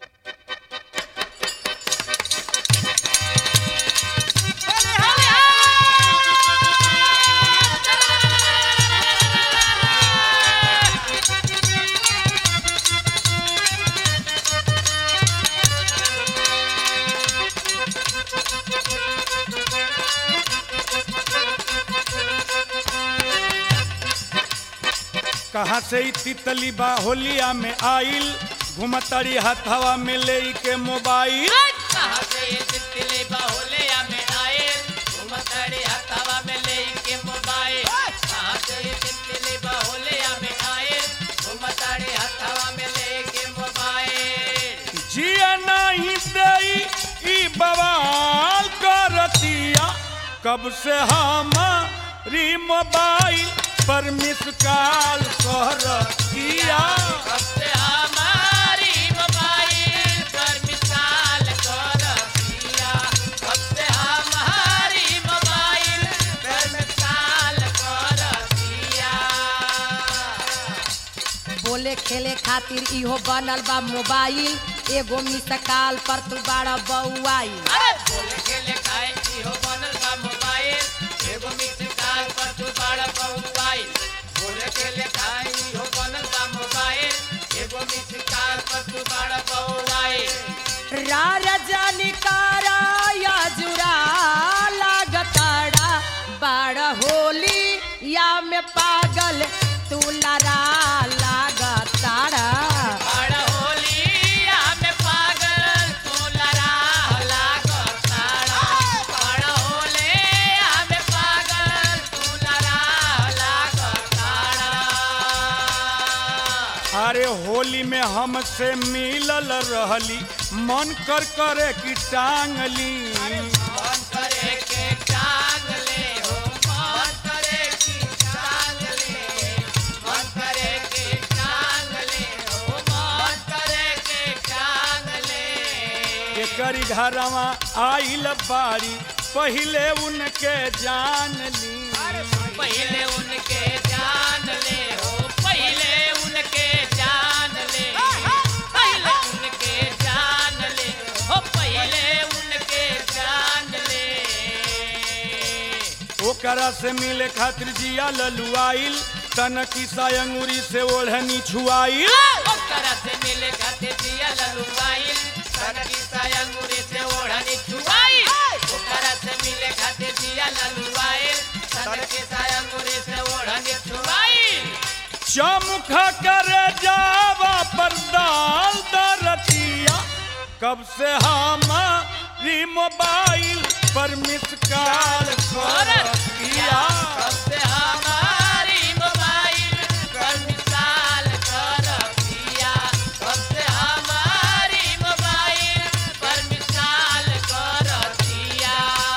कहाँ से ई तितली बा होलिया में आइल घुमतड़ी हथवा में ले के मोबाइल कहाँ से ये तितली बाहुलिया में आए घुमतड़ी हथवा में लेके मोबाइल कहाँ से ये तितली बाहुलिया में आए घुमतड़ी हथवा में लेके मोबाइल जिया नहीं दई ई बवाल करतिया कब से हमारी मोबाइल पर मिस कॉल करतिया कब से हमारी मोबाइल पर मिसाल कर दिया कब से हमारी मोबाइल पर मिसाल कर दिया बोले खेले खातिर इहो बनल बा मोबाइल एगो मिस काल पर तू बाड़ा बउआई अरे बोले खेले खाए इहो बनल बा मोबाइल एगो मिस कॉल पर तू बड़ा मोबाइल बोले खेले खाए इहो बनल बा मोबाइल एगो मिस कॉल पर तू बड़ा मोबाइल राजनी कारा या जुरा लागताड़ा बाड़ा होली या में पागल तू लड़ा लागताड़ा बड़ा होलिया में पागल तू लड़ा लागताड़ा बड़ा होलिया में पागल तू लड़ा लागताड़ा अरे होली में हमसे मिलल रहली मन कर करे कि टांगली मन करे के टांग ले हो मन करे की टांग ले मन करे के टांग ले हो मन करे के टांग ले एकरी घरवा आइल बाड़ी पहिले उनके जान ली पहले उनके जान ले हो पहले उनके जान ले पहले उनके जान ले हो पहले उनके जान ले ओकरा से मिले खातिर जिया ललुआइल तन की सायंगुरी से ओढ़नी छुआइल ओकरा से मिले खातिर दिया ललुआइल सनकी सायंगुरी से ओढ़नी छुआइल ओकरा से मिले खातिर दिया ललुआइल सनकी सायंगुरी से ओढ़नी छुआइल चमुख करे जावा पर दाल दरतिया कब से हमारी मोबाइल पर मिस कॉल करतिया कब से हमारी मोबाइल पर मिसाल कर दिया कब से हमारी मोबाइल पर मिसाल कर दिया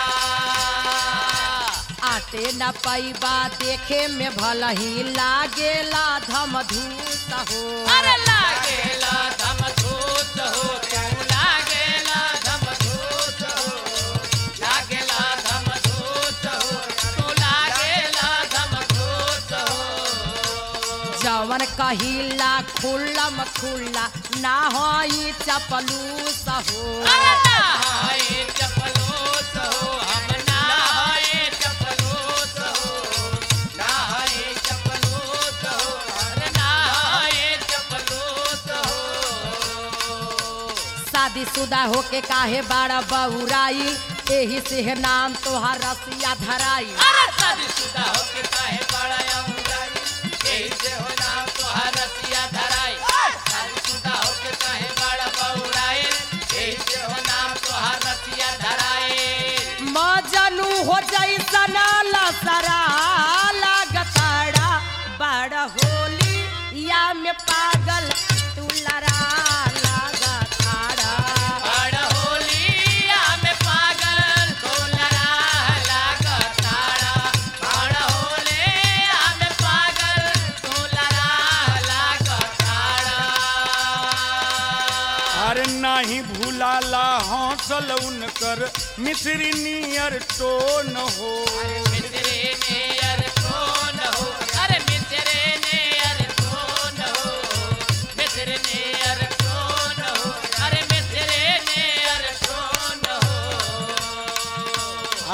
आटे न पैबा देखे में भल ही लागेला धमधूस हो अरे लागेला धम धूत हो तू लागेला धम धूत हो लागेला धम धूत हो तू लागेला धम धूत हो जवन कहिला खुल्लम खुल्ला ना होई चपलूस हो अरे नहाए चपलोस हो हम नहाए चपलोस हो नहाए चपलोस हो अरे नहाए चपलोस हो शादीशुदा होके काहे बाड़ा बउराई एही से है नाम तोहार रसिया धराई अरे शादीशुदा होके काहे बड़ा अंगाई यही से हो नाम तोहार रसिया धराई शादीशुदा होके काहे बड़ा बउराई यही से हो नाम तोहार रसिया धराई मजनू हो जैसन लसरा लागताड़ा बड़ होली या में पागल तू लड़ा लागताड़ा बड़ होलिया में पागल तो लड़ा लागताड़ा बड़ होलिया में पागल तो लड़ा लागताड़ा अरे नाही भूलाला हौसल उनकर मिश्री नियर टोन हो मिसरे ने यार कौन हो अरे मिसरे ने यार कौन हो मिसरे ने यार कौन हो अरे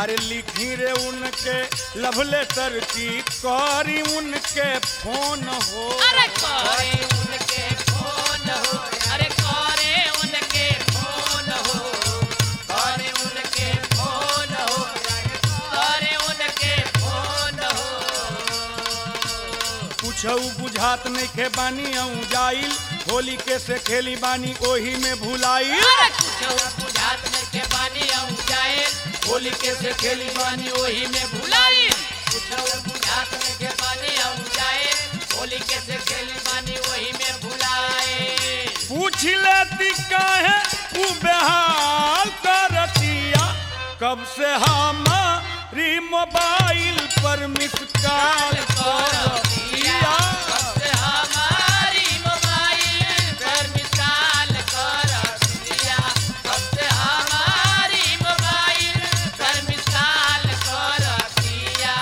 अरे लिखी रे उनके लव लेटर की करी उनके फोन हो अरे करे उनके फोन हो अरे करे उनके फोन हो करे उनके फोन हो करे उनके फोन हो पूछऊ बुझात नहीं खे बानी अऊ जाइल होली के से खेली बानी ओही में भुलाइल अरे कुछो बुझात में के बानी आऊं जाए होली के से खेली बानी वही में भुलाई कुछो बुझात में के बानी आऊं जाए होली के से खेली बानी वही में भुलाए पूछ लेती काहे ऊ बेहाल करतिया कब से हमारी मोबाइल पर मिस कॉल करतिया कब से हमारी मोबाइल पर मिसाल कर दिया कब से हमारी मोबाइल पर मिसाल कर दिया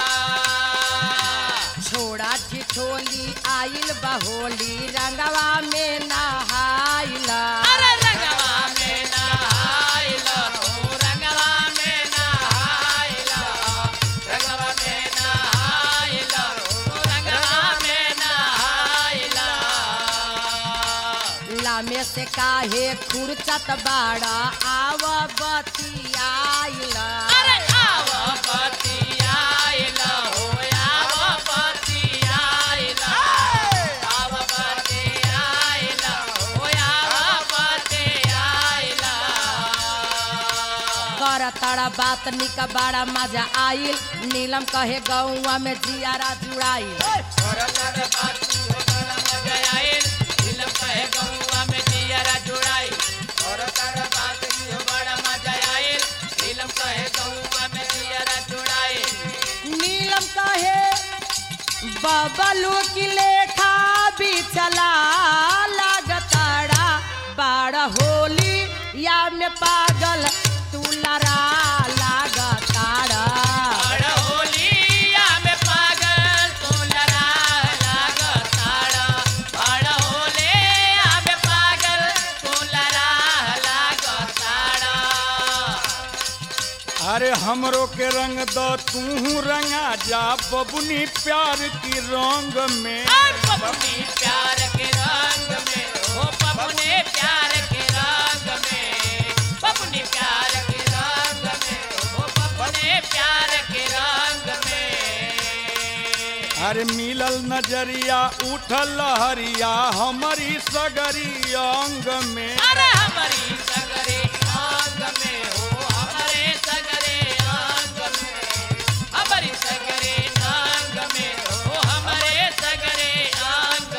छोड़ा ठिठोली आइल बहोली रंगवा में नहाइला अरे रंगवा में नहाइला ओ रंगवा में नहाइला रंगवा में नहाइला ओ रंगवा में नहाइला लामे से काहे खुरचत बाड़ा आव बतियाइला अरे आवा पतियाइला हो आवा पतियाइला आवा पतियाइला हो आवा पतियाइला कर तड़ा बात निक बड़ा मजा आइल नीलम कहे गौवा में जियारा जुड़ाइल औरतर बात हो बड़ा मजा आइल दिल कहे गौवा में जियारा जुड़ाई औरतर बात हो बड़ा मजा आइल दिल कहे गौवा में जियारा जुड़ाई नीलम कहे बबलू की लेखा भी चला लागताड़ा बाड़ा होली या में पागल तू लड़ा लागताड़ा बड़ होलिया में पागल तू लड़ा लागताड़ा बड़ होलिया में पागल तू लड़ा लागताड़ा अरे हमरो के रंग दो तू रंगा जा बबुनी प्यार की रंग में और पपनी प्यार के रंग में हो पपने प्यार के रंग में पपनी प्यार के रंग में हो पपने प्यार के रंग में अरे मिलल नजरिया उठल लहरिया हमारी सगरी अंग में अरे हमारी सगरे आंग में हो हमारे सगरे आंग में हमारी सगरे आंग में हो हमारे सगरे आंग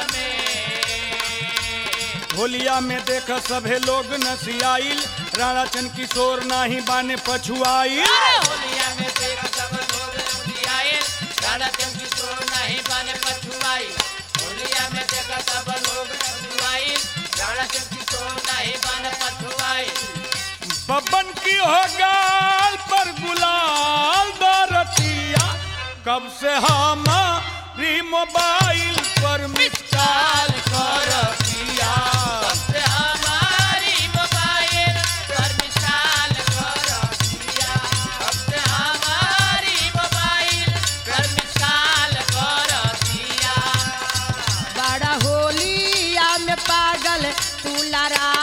में होलिया में देख सभे लोग नसियाइल राणा चंद किशोर नाही बाने पछुआइल अरे होलिया में देख सब लोग रसियाए राणा चंद किशोर नहीं बने पछुआई होलिया में देख सब लोग रसियाए राणा चंद किशोर नहीं बने पछुआई बबन की हो गाल पर गुलाल दरतिया कब से हमारी मोबाइल पर मिस कॉल करतिया से हमारी मोबाइल पर मिसाल कर दिया अब से हमारी मोबाइल पर मिसाल कर दिया बड़ा होलिया में पागल तू लड़ा